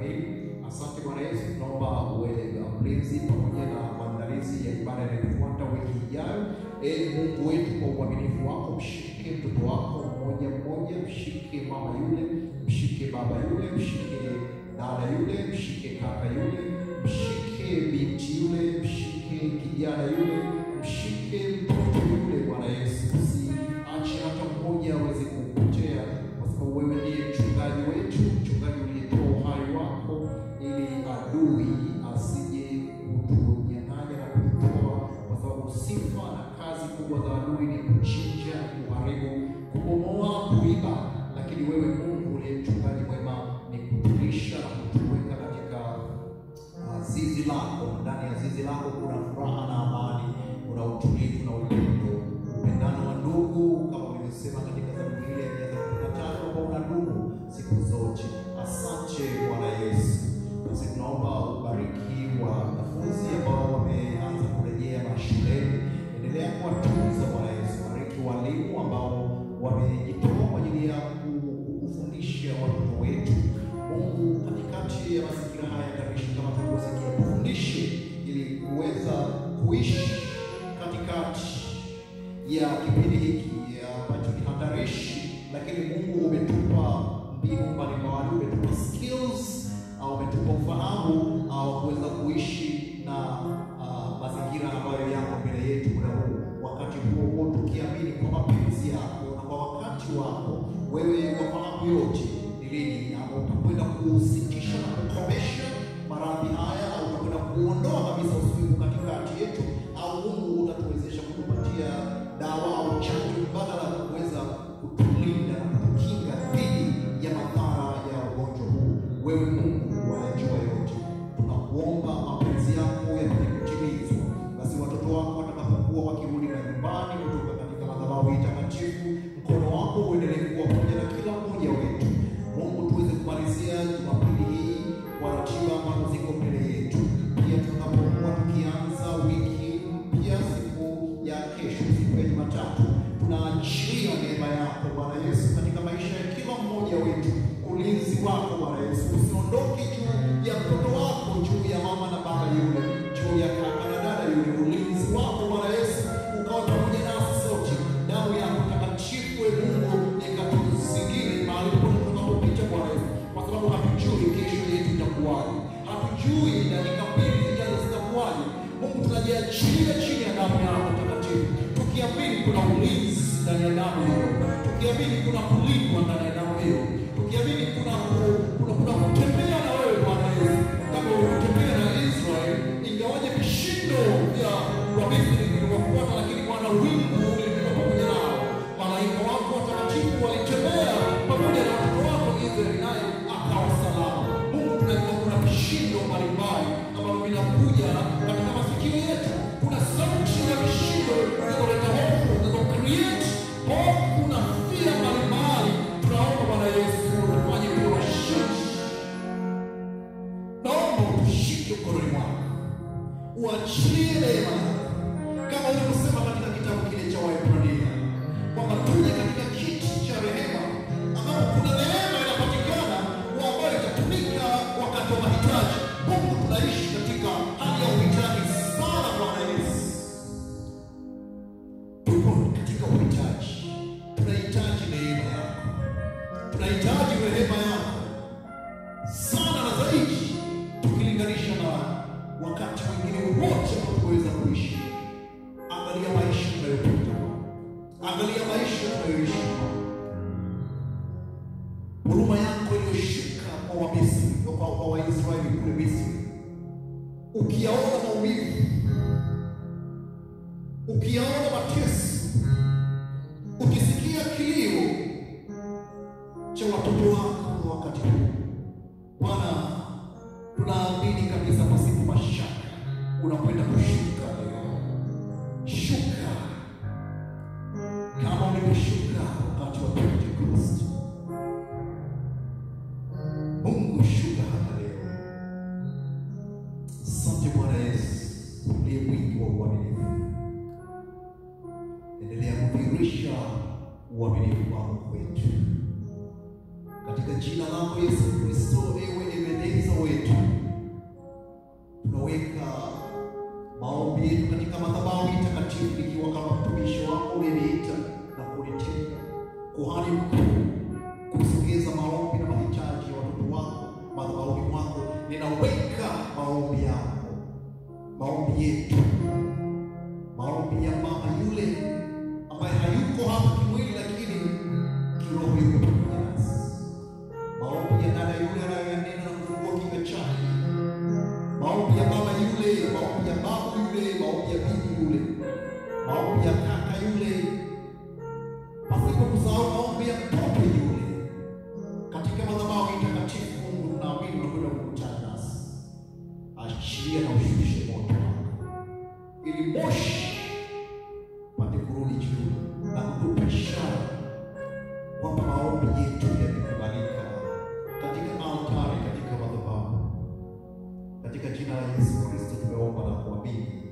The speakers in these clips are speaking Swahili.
kamili. Asante Bwana Yesu, tunaomba uwe mlinzi pamoja na maandalizi ya ibada inayofuata wiki ijayo. Ee Mungu wetu, kwa uaminifu wako, mshike mtoto wako mmoja mmoja, mshike mama yule, mshike baba yule, mshike dada yule, mshike kaka yule, mshike binti yule, mshike kijana yule, mshike mtoto yule, Bwana Yesu, usiache hata mmoja aweze kupotea, kwa sababu wewe ndiye mchungaji wetu, mchungaji uliyetoa uhai wako ili adui asije kutunyang'anya na kututoa, kwa sababu sifa na kazi kubwa za adui ni kuchinja, kuharibu, kubomoa, kuiba, lakini wewe Mungu uliye mchungaji mwema ni kutulisha na kutuweka katika uh, zizi lako. Ndani ya zizi lako kuna furaha na amani, kuna utulivu na upendo, upendano wa ndugu, kama ulivyosema katika Zaburi ile ya mia thelathini na tatu ambao unadumu siku zote. Asante Bwana Yesu. Basi tunaomba ubariki wanafunzi ambao wameanza kurejea mashuleni, endelea kuwatunza Bwana Yesu. Bariki walimu ambao wamejitoa kwa ajili ya ku- kufundisha watoto wetu. Mungu, katikati ya mazingira haya hatarishi kama tulivyosikia, tufundishe ili kuweza kuishi katikati ya kipindi hiki ya ambacho ni hatarishi, lakini Mungu umetupa mbinu mbalimbali, umetupa skills au umetupa ufahamu au kuweza kuishi na ah, mazingira ambayo yako mbele yetu muda huu, wakati huo huo tukiamini kwa mapenzi yako na kwa wakati wako wewe wafahamu yote ni lini ama utakwenda kusitisha na kukomesha maradhi haya au utakwenda kuondoa kabisa usugu katikati yetu, au Mungu utatuwezesha kutupatia dawa au chanjo mbadala ya kuweza kutulinda na kutukinga dhidi ya madhara ya ugonjwa huu. Wewe Mungu wayajua yote, tunakuomba mapenzi yako yapate kutimizwa. Basi watoto wako watakapokuwa wakirudi majumbani kutoka katika madhabahu hii takatifu, mkono wako uendelee kuwa pamoja na kila mmoja wetu. Mungu, tuweze kumalizia Jumapili hii kwa ratiba ambazo ziko mbele yetu, pia tutakapokuwa tukianza wiki mpya siku ya kesho, siku ya Jumatatu, tunaachilia neema yako Bwana Yesu katika maisha ya kila mmoja wetu, ulinzi wako Bwana Yesu usiondoke juu ya mtoto wako, juu ya mama na baba yule, juu ya kaka na dada yule, ulinzi wako Bwana Yesu ukawa pamoja nasi sote, damu yako takatifu e Mungu ikatuzingire mahali popote tunapopita Bwana Yesu, kwa sababu hatujui kesho yetu itakuwaje, hatujui dakika mbili zijazo zitakuwaje. Mungu, tunajiachilia chini ya damu yako takatifu, tukiamini kuna ulinzi ndani ya damu hiyo, tukiamini kuna kulindwa ndani ya damu hiyo, tukiamini kuna ku- kuna kuna kutembea na wewe Bwana Yesu, kama ulivyotembea na Israeli, ingawaje vishindo vya Wamisri viliwafuata, lakini Bwana wingu lilikuwa pamoja nao. Malaika wako watakatifu walitembea pamoja na watoto wako Israeli, naye akawa salama. Mungu, tunajua kuna vishindo mbalimbali ambavyo vinakuja katika masikio yetu. Kuna sauti ya vishindo zinazoleta hofu, zinazo create hofu na fear mbalimbali. Tunaomba Bwana Yesu tufanye kuwa washindi. Naomba utushike mkononi mwako, uachilie neema yako kama ulivyosema katika kitabu kile cha Waebrania kwamba tuje katika kiti cha rehema ambapo kuna neema inapatikana kwa ambayo itatumika wakati wa mahitaji. Mungu, tunaishi katika hali ya uhitaji sana, Bwana Yesu, tuko katika uhitaji, tunahitaji neema yako, tunahitaji rehema yako sana na zaidi, tukilinganisha na wakati mwingine wote ambao tunaweza kuishi. Angalia maisha tunayopita, angalia maisha tunayoishi, huruma yako iliyoshuka kwa Wamisri, kwa kwa Waisraeli kule Misri, ukiyaona maumivu, ukiyaona mateso, ukisikia kilio cha watoto wako wakati huu Bwana, tunaamini kabisa pasipo mashaka unakwenda kushuka leo. Shuka kama ulivyoshuka wakati wa Pentekoste. Mungu, shuka hata leo. Asante Bwana Yesu, uliye mwingi wa uaminifu. Endelea kudhihirisha uaminifu wako kwetu katika jina lako Yesu Kristo, ewe Ebeneza kuhani mkuu kusogeza maombi na mahitaji ya watoto wako madhabahuni mwako. Ninaweka maombi yako, maombi yetu, maombi ya mama yule ambaye hayuko hapa kimwili, lakini kiroho yuko pamoja nasi, maombi ya dada yule anayoyanena na kufungua kinywa chake, maombi ya baba yule, maombi ya babu yule, maombi ya bibi yule, maombi ya kaka yule, pasipo kusahau maombi ya mtoto yule katika madhabahu hii takatifu. Mungu, tunaamini unakwenda kukutana nasi, achilia na ushushe moto wako, ili moshi pate kurudi juu na kutupa ishara kwamba maombi yetu yamekubalika katika altari, katika madhabahu. Katika jina la Yesu Kristo tumeomba na kuamini,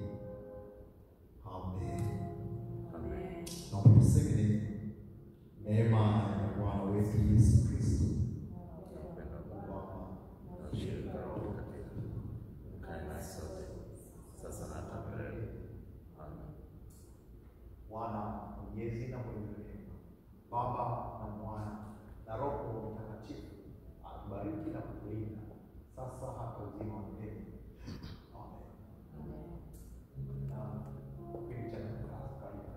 amen. Naomba tuseme nini? Neema ya Bwana wetu Yesu Kristo Bwana Mwenyezi na mwenye rehema, Baba na Mwana na Roho Mtakatifu atubariki na kutulinda sasa hata uzima wa milele. Amen. Na kipindi cha Luka, karibu.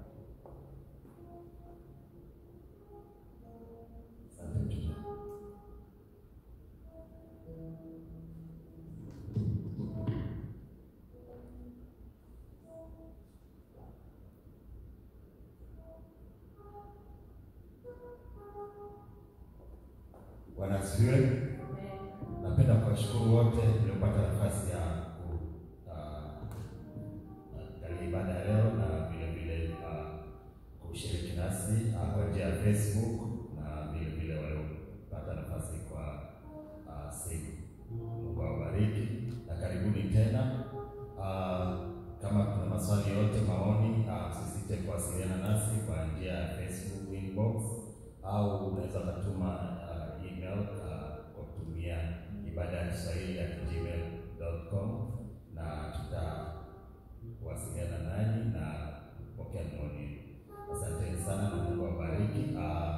Bwana asifiwe. Napenda kuwashukuru wote mliopata nafasi ya kuangalia ibada ya leo na vile vile ah, kushiriki nasi ah, kwa njia ya Facebook na vile vile waliopata nafasi kwa ah, simu. Mungu awabariki na karibuni tena. Ah, Kama kuna maswali yote, maoni, ah, msisite kuwasiliana nasi kwa njia ya Facebook inbox au unaweza ukatuma uh, email uh, kwa kutumia ibada ya Kiswahili ya gmail.com na tutawasiliana nanyi na kupokea maoni yenu. Asanteni sana na Mungu awabariki. Uh,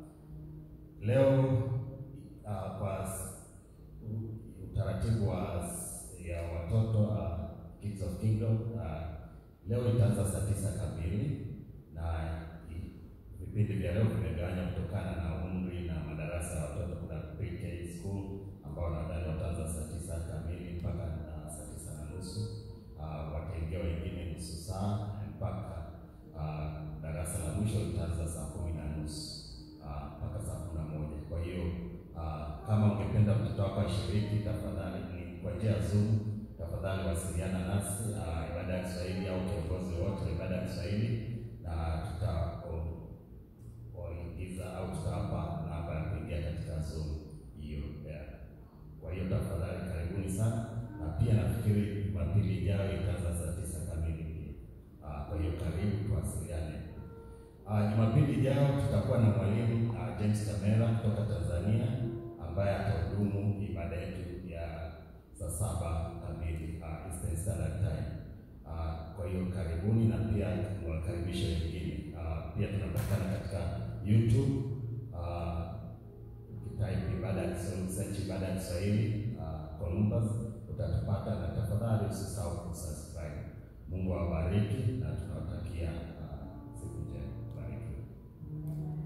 leo uh, kwa s- u- utaratibu wa s- ya watoto uh, Kids of Kingdom uh, leo itaanza saa tisa kamili na i- vipindi vya leo vimegawanywa kutokana na umri na madarasa ya watoto. Kuna pre-K school ambao nadhani wataanza saa tisa kamili mpaka uh, saa tisa na nusu uh, wataingia wengine nusu saa mpaka uh, darasa la mwisho litaanza saa kumi na nusu uh, mpaka saa kumi na moja. Kwa hiyo uh, kama ungependa mtoto wako ashiriki, tafadhali ni kwa njia ya Zoom, tafadhali wasiliana nasi uh, ibada ya Kiswahili au kiongozi wote wa ibada ya Kiswahili na tuta waingiza au tutawapa namba ya kuingia katika Zoom hiyo. yeah. Kwa hiyo tafadhali karibuni sana, na pia nafikiri Jumapili ijayo itaanza saa tisa kamili pia. Ah, Kwa hiyo karibu tuwasiliane. Ah, Jumapili ijayo tutakuwa na mwalimu ah, James Kamera kutoka Tanzania ambaye atahudumu ibada yetu ya saa saba kamili ah, Eastern Standard Time. Ah, Kwa hiyo karibuni na pia tunawakaribisha wengine. Ah, Pia tunapatikana katika YouTube ah, ukitype ibada ya Kiswahili, search ibada ya Kiswahili ah, Columbus utatupata, na tafadhali usisahau kusubscribe. Mungu awabariki na tunawatakia ah, siku njema. Barikiwe.